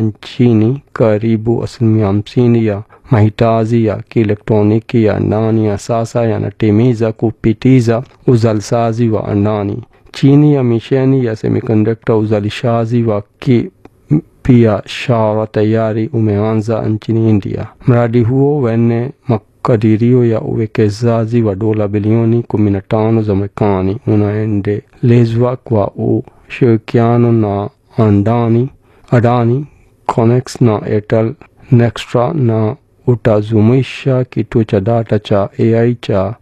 nchini karibu asilimia hamsini ya mahitaji ya kielektroniki ya ndani ya sasa yanatimiza kupitiza uzalishaji wa ndani chini ya misheni ya semiconductor. Uzalishaji wa kibiashara tayari umeanza nchini India. Mradi huo wenye makadirio ya uwekezaji wa dola bilioni 15 za Marekani unaendelezwa kwa ushirikiano na andani Adani, Conex na Airtel Nextra na utazumuisha kituo cha data cha AI cha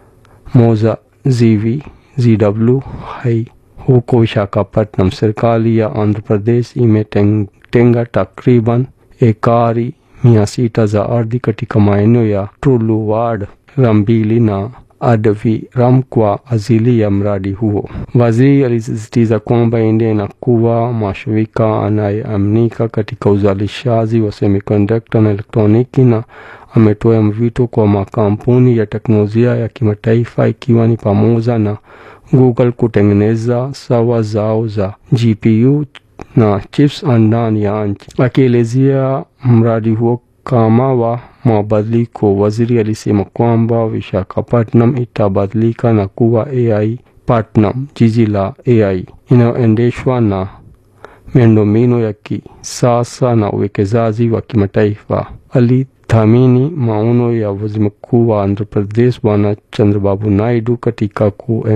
Moza zivi ZW hai huko Visakhapatnam. Serikali ya Andhra Pradesh imetenga takriban ekari mia sita za ardhi katika maeneo ya Tuluwad, Rambili na Adviram kwa ajili ya mradi huo. Waziri alisisitiza kwamba India inakuwa mshirika anayeaminika katika uzalishaji wa semiconductor na elektroniki, na ametoa mwito kwa makampuni ya teknolojia ya kimataifa ikiwa ni pamoja na Google kutengeneza sawa zao za GPU na chips ndani ya nchi. Akielezea mradi huo kama wa mabadiliko, waziri alisema kwamba Visakhapatnam itabadilika na kuwa AI Patnam, jiji la AI inayoendeshwa na miundombinu ya kisasa na uwekezaji wa kimataifa. Alithamini maono ya waziri mkuu wa Andhra Pradesh Bwana Chandrababu Naidu katika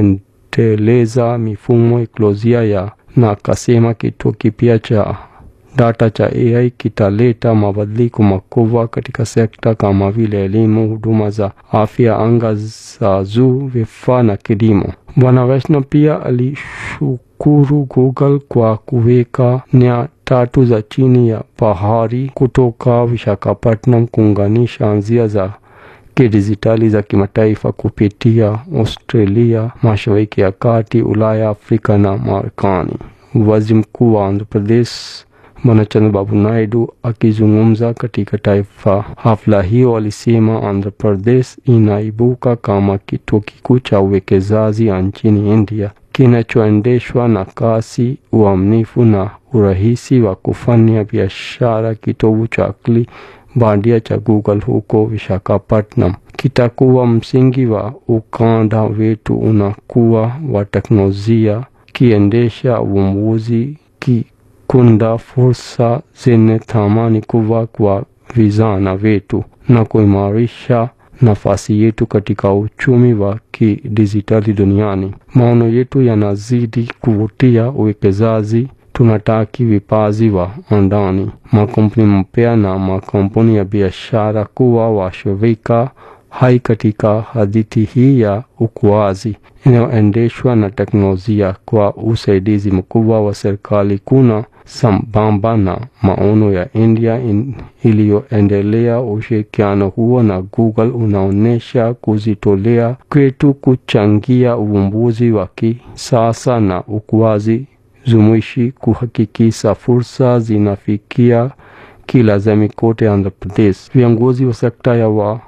kuendeleza mifumo ekolojia ya na akasema kituo kipya cha data cha AI kitaleta mabadiliko makubwa katika sekta kama vile elimu, huduma za afya, anga za juu, vifaa na kilimo. Bwana Vaishnaw pia alishukuru Google kwa kuweka nia tatu za chini ya bahari kutoka Visakhapatnam kuunganisha njia za kidijitali za kimataifa kupitia Australia, Mashariki ya Kati, Ulaya, Afrika na Marekani. Waziri Mkuu wa Andhra Pradesh Bwana Chandrababu Naidu akizungumza katika taifa hafla hiyo alisema Andhra Pradesh inaibuka kama kituo kikuu cha uwekezaji nchini India kinachoendeshwa na kasi, uaminifu na urahisi wa kufanya biashara. Kitovu cha akili bandia cha Google huko Visakhapatnam kitakuwa msingi wa ukanda wetu unakuwa wa teknolojia, kiendesha uvumbuzi ki kunda fursa zenye thamani kubwa kwa vijana wetu na kuimarisha nafasi yetu katika uchumi wa kidijitali duniani. Maono yetu yanazidi kuvutia uwekezaji. Tunataki vipaji wa ndani, makampuni mpya na makampuni ya biashara kuwa washirika hai katika hadithi hii ya ukuaji inayoendeshwa na teknolojia kwa usaidizi mkubwa wa serikali kuna sambamba na maono ya India in, iliyoendelea. Ushirikiano huo na Google unaonyesha kujitolea kwetu kuchangia uvumbuzi wa kisasa na ukuaji jumuishi, kuhakikisha fursa zinafikia kila jamii kote Andhra Pradesh. Viongozi wa sekta ya wa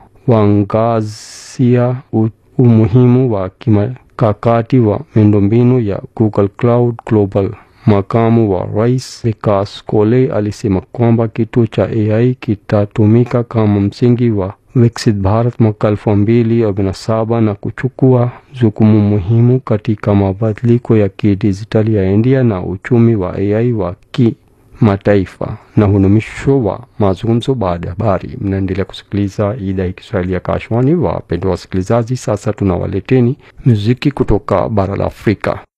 waangazia umuhimu wa kimkakati wa miundombinu ya Google Cloud Global. Makamu wa Rais Vikas Kole alisema kwamba kituo cha AI kitatumika kama msingi wa Viksit Bharat mwaka elfu mbili arobaini na saba na kuchukua jukumu muhimu katika mabadiliko ya kidijitali ya India na uchumi wa AI wa kimataifa. Na huu ni mwisho wa mazungumzo baada ya habari. Mnaendelea kusikiliza idhaa ya Kiswahili ya Kashwani. Wapendwa wasikilizaji, sasa tunawaleteni muziki kutoka bara la Afrika.